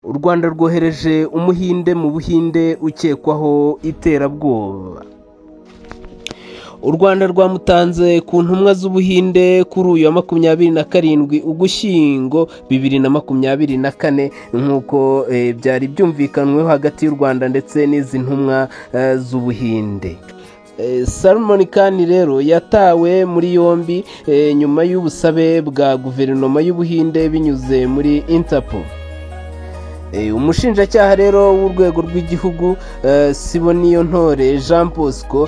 u Rwanda rwohereje umuhinde mu buhinde ukekwaho iterabwoba u Rwanda rwamutanze ku ntumwa z'ubuhinde kuri uyu wa makumyabiri na karindwi ugushyingo bibiri na makumyabiri na kane nk'uko eh, byari byumvikanyweho hagati y'u Rwanda ndetse n'izi ntumwa eh, z'ubuhinde salomoni kani rero yatawe muri yombi nyuma y'ubusabe bwa guverinoma y'ubuhinde binyuze muri intapo umushinjacyaha rero w'urwego rw'igihugu siboniyo ntore jean bosco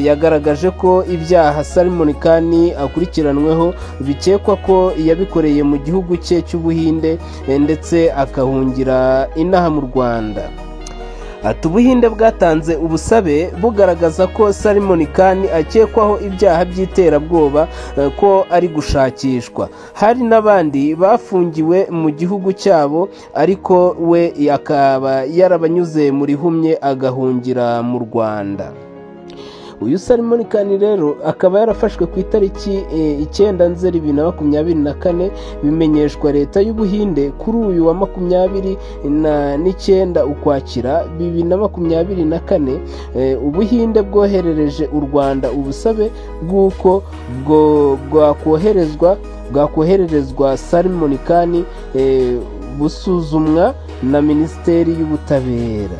yagaragaje ko ibyaha salomoni kani akurikiranweho bikekwa ko yabikoreye mu gihugu cye cy'ubuhinde ndetse akahungira inaha mu rwanda ati ubuhinde bwatanze ubusabe bugaragaza ko salimoni kani akekwaho ibyaha by'iterabwoba ko ari gushakishwa hari n'abandi bafungiwe mu gihugu cyabo ariko we akaba yarabanyuze mu rihumye agahungira mu rwanda uyu salimoni kani rero akaba yarafashwe ku itariki icyenda nzeri bibiri na makumyabiri na kane bimenyeshwa leta y'ubuhinde kuri uyu wa makumyabiri n'icyenda ukwakira bibiri na makumyabiri na kane ubuhinde bwoherereje u rwanda ubusabe bw'uko bwakoherezwa bwakohererezwa salimoni kani busuzumwa na minisiteri y'ubutabera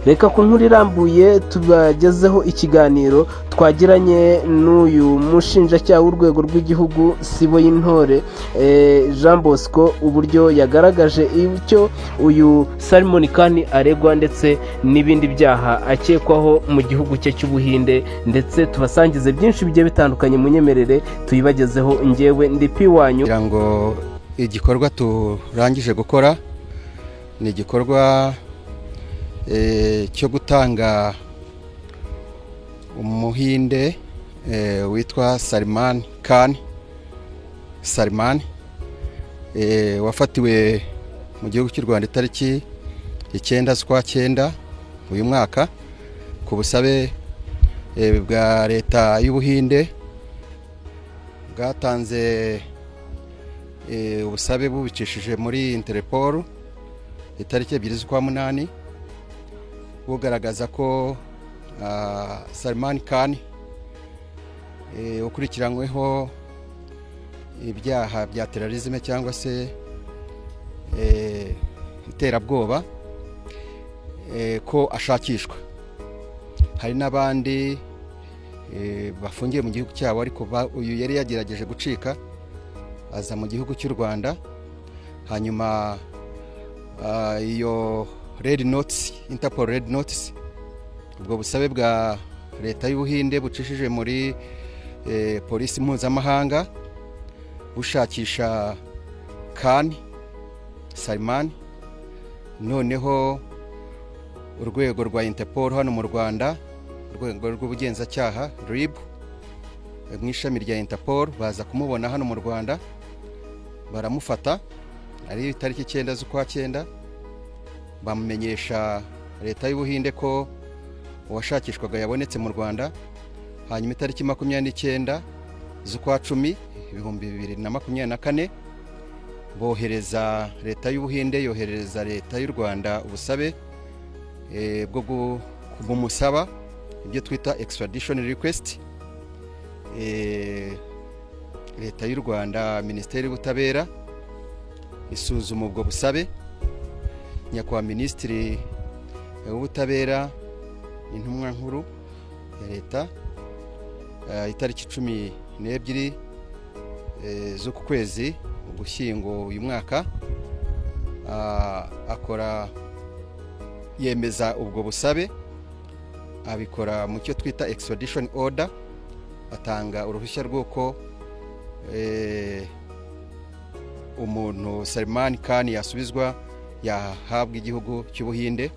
reka ku nkuru irambuye tubagezeho ikiganiro twagiranye n'uyu mushinjacyaha w'urwego rw'igihugu sibo y'intore jean bosco uburyo yagaragaje icyo uyu salimoni kani aregwa ndetse n'ibindi byaha akekwaho mu gihugu cye cy'ubuhinde ndetse tubasangize byinshi bigiye bitandukanye mu nyemerere tuyibagezeho ngewe ndi piwanyu kugira ngo igikorwa turangije gukora ni igikorwa cyo gutanga umuhinde witwa salimani kani salimani wafatiwe mu gihugu cy'u rwanda itariki icyenda z'ukwa cyenda uyu mwaka ku busabe bwa leta y'ubuhinde bwatanze ubusabe bubicishije muri interepolu itariki ebyiri z'ukwa munani bugaragaza ko salimani kani ukurikiranyweho ibyaha bya terarizime cyangwa se iterabwoba ko ashakishwa hari n'abandi bafungiye mu gihugu cyabo ariko uyu yari yagerageje gucika aza mu gihugu cy'u rwanda hanyuma iyo redi notisi intapolo redi notisi ubwo busabe bwa leta y'ubuhinde bucishije muri polisi mpuzamahanga bushakisha kani salimani noneho urwego rwa intapolo hano mu rwanda urwego rw'ubugenzacyaha ribu mu ishami rya intapolo baza kumubona hano mu rwanda baramufata ari itariki icyenda z'ukwa cyenda bamumenyesha leta y'ubuhinde ko uwashakishwaga yabonetse mu rwanda hanyuma itariki makumyabiri n'icyenda z'ukwa cumi ibihumbi bibiri na makumyabiri na kane bohereza leta y'ubuhinde yoherereza leta y'u rwanda ubusabe bwo bumusaba ibyo twita extradition request leta y'u rwanda minisiteri y'ubutabera isuzuma ubwo busabe nyakubahwa minisitiri w'ubutabera intumwa nkuru ya leta itariki cumi n'ebyiri z'uku kwezi ugushyingo uyu mwaka akora yemeza ubwo busabe abikora mu cyo twita extradition order atanga uruhushya rw'uko umuntu salimani kani yasubizwa yahabwa igihugu cy'ubuhinde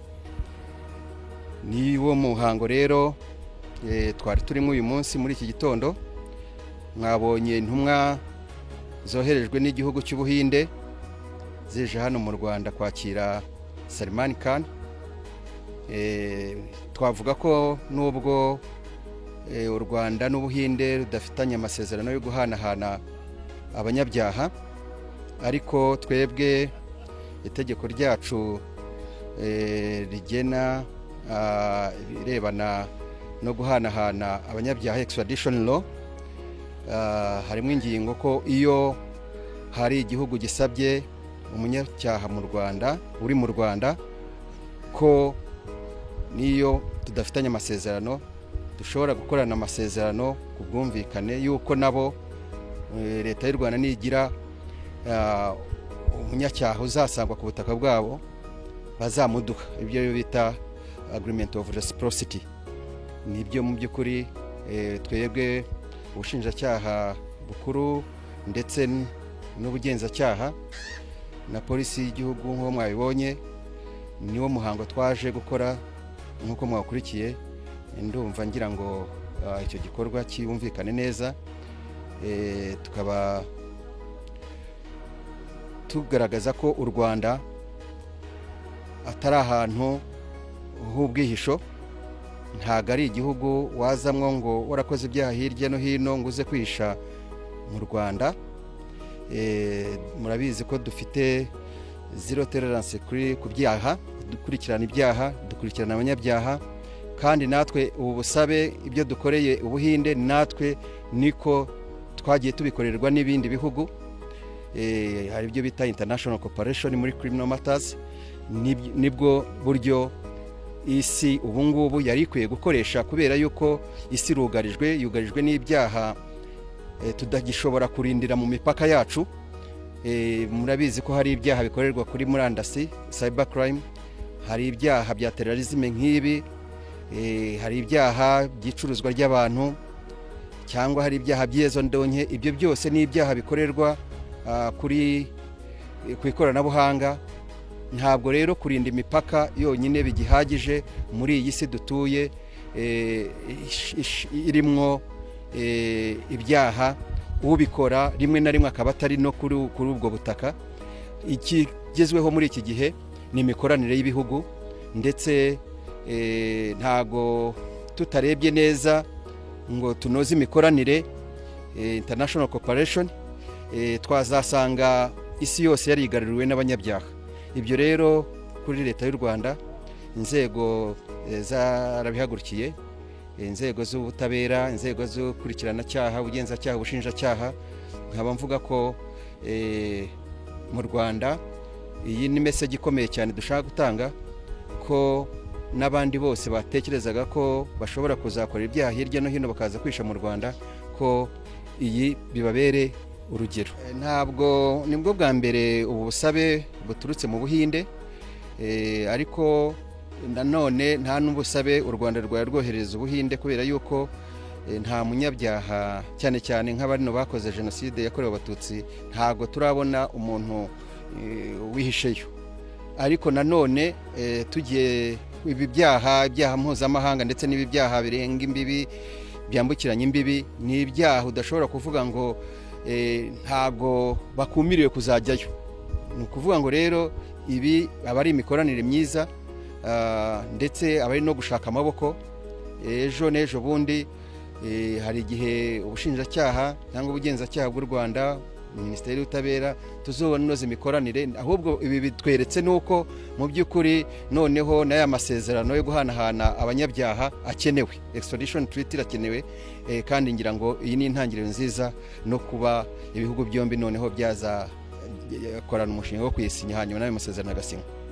ni wo muhango rero twari turimo uyu munsi muri iki gitondo mwabonye intumwa zoherejwe n'igihugu cy'ubuhinde zije hano mu rwanda kwakira salimani kani twavuga ko nubwo u rwanda n'ubuhinde rudafitanye amasezerano yo guhanahana abanyabyaha ariko twebwe itegeko ryacu eh, rigena ah, ibirebana no guhanahana abanyabyaha extradition law Ah, harimo ingingo ko iyo hari igihugu gisabye umunyacyaha mu rwanda uri mu rwanda ko n'iyo tudafitanye amasezerano dushobora gukorana amasezerano ku bwumvikane y'uko nabo eh, leta y'u rwanda nigira ah, umunyacyaha uzasangwa ku butaka bwabo bazamuduha ibyo bita agreement of reciprocity nibyo mu by'ukuri eh, twebwe ubushinjacyaha bukuru ndetse n- n'ubugenzacyaha na polisi y'igihugu nk'uko mwabibonye niwo muhango twaje gukora nk'uko mwakurikiye ndumva ngira ngo ah, icyo gikorwa cyumvikane neza Eh, tukaba tugaragaza ko u rwanda atari ahantu h'ubwihisho ntabwo ari igihugu wazamwo ngo warakoze ibyaha hirya no hino ngo uze kwihisha mu rwanda Eh, murabizi ko dufite zero tolerance kuri ku byaha dukurikirana ibyaha dukurikirana abanyabyaha kandi natwe ubu busabe ibyo dukoreye ubuhinde natwe niko twagiye tubikorerwa n'ibindi bihugu Eh, hari ibyo bita international cooperation muri criminal matters Nib- nibwo buryo isi ubu ngubu yari ikwiye gukoresha kubera yuko isi irugarijwe yugarijwe n'ibyaha eh, tutagishobora kurindira mu mipaka yacu Eh, murabizi ko hari ibyaha bikorerwa kuri murandasi cyber crime hari ibyaha bya terrorism nk'ibi Eh, hari ibyaha by'icuruzwa ry'abantu cyangwa hari ibyaha by'iyezondonke ibyo byose ni ibyaha bikorerwa ah, kuri ku ikoranabuhanga ntabwo rero kurinda imipaka yonyine bigihagije muri iyi si dutuye eh, ish- ish- irimwo eh, ibyaha ubikora rimwe na rimwe akaba atari no kuri kuri ubwo butaka ikigezweho muri iki gihe ni imikoranire y'ibihugu ndetse eh, ntago tutarebye neza ngo tunoze imikoranire eh, international cooperation eh, twazasanga isi yose yarigaruriwe n'abanyabyaha ibyo rero kuri leta y'u rwanda inzego eh, zarabihagurukiye eh, inzego z'ubutabera inzego z'ukurikiranacyaha ubugenzacyaha ubushinjacyaha nkaba mvuga ko eh, mu rwanda iyi ni meseji ikomeye cyane dushaka gutanga ko n'abandi bose batekerezaga ko bashobora kuzakorera ibyaha hirya no hino bakaza kwisha mu rwanda ko iyi bibabere urugero ntabwo nibwo bwa mbere ubu busabe buturutse mu buhinde Eh, ariko nanone nta n'ubusabe u rwanda rwari rwohereza ubuhinde kubera yuko eh, nta munyabyaha cyane cyane nk'abano bakoze jenoside yakorewe abatutsi ntabwo turabona umuntu eh, wihisheyo ariko nanone eh, tugiye ibi byaha ibyaha mpuzamahanga ndetse n'ibi byaha birenga imbibi byambukiranya imbibi ni ibyaha udashobora kuvuga ngo eh, ntabwo bakumiriwe kuzajyayo ni ukuvuga ngo rero ibi aba ari imikoranire myiza ah, ndetse aba ari no gushaka amaboko ejo n'ejo bundi eh, hari igihe ubushinjacyaha cyangwa ubugenzacyaha bw'u rwanda minisiteri y'ubutabera tuzobona inoze imikoranire ahubwo ibi bitweretse nuko mu by'ukuri noneho n'aya masezerano yo guhanahana abanyabyaha akenewe extradition treaty irakenewe eh, kandi ngira ngo iyi ni intangiriro nziza no kuba ibihugu byombi noneho byaza korana umushinga wo kuyisinya hanyuma n'ayo masezerano agasinywa